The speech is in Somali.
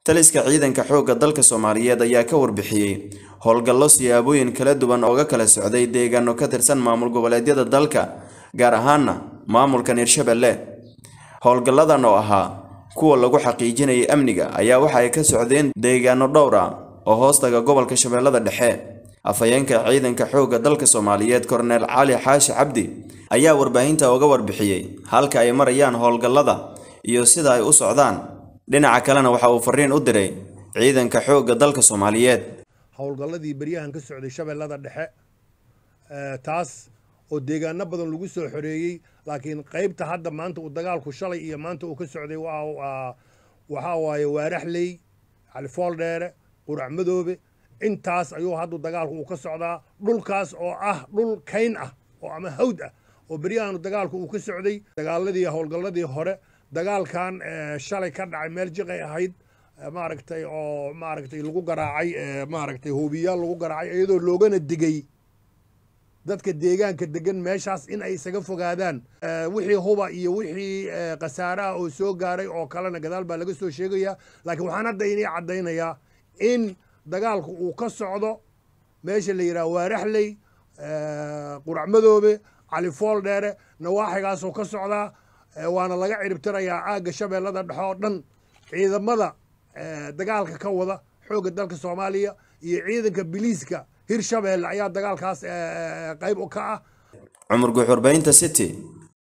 taliska ciidanka xoogga dalka soomaaliyeed ayaa ka warbixiyey howlgallo siyaabooyin kala duwan ooga kala socday deegaano ka tirsan maamul goboleedyada dalka gaar ahaana maamulkan hirshabelle howlgalladan oo ahaa kuwa lagu xaqiijinayay amniga ayaa waxa ay ka socdeen deegaano dhowr ah oo hoostaga gobolka shabeellada dhexe afhayeenka ciidanka xoogga dalka soomaaliyeed korneel cali xaashi cabdi ayaa warbaahinta uga warbixiyey halka ay marayaan howlgallada iyo sida ay u socdaan dhinaca kalena waxa uu fariin u diray ciidanka xoogga dalka soomaaliyeed howlgalladii beryahan ka socday shabeellada dhexe taas oo deegaano badan lagu soo xoreeyey laakiin qaybta hadda maanta uu dagaalku shalay iyo maanta uu ka socday waxaa waaye waaraxley califooldheere qurac madoobe intaas ayuu haddu dagaalku uu ka socdaa dhulkaas oo ah dhul kayn ah oo ama hawd ah oo beryahan dagaalku uu ka socday dagaaladii howlgalladii hore dagaalkan shalay ka dhacay meel jiqay ahayd maaragtay oo maaragtay lagu garaacay maaragtay hoobiyaal lagu garaacay iyadoo loogana digay dadka deegaanka degan meeshaas in ay isaga fogaadaan wixii huba iyo wixii khasaaraha oo soo gaaray oo kalena gadaal baa laga soo sheegayaa laakiin waxaan hadda inii caddaynayaa in dagaalku uu ka socdo meesha la yidhaha waaraxley qurac madoobe califool dheere nawaaxigaasoo ka socdaa waana laga ciribtirayaa aagga shabeellada dhexe oo dhan ciidamada dagaalka ka wada xoogga dalka soomaaliya iyo ciidanka biliiska hirshabeelle ayaa dagaalkaas qayb ka ah cumar guuxurbaynta city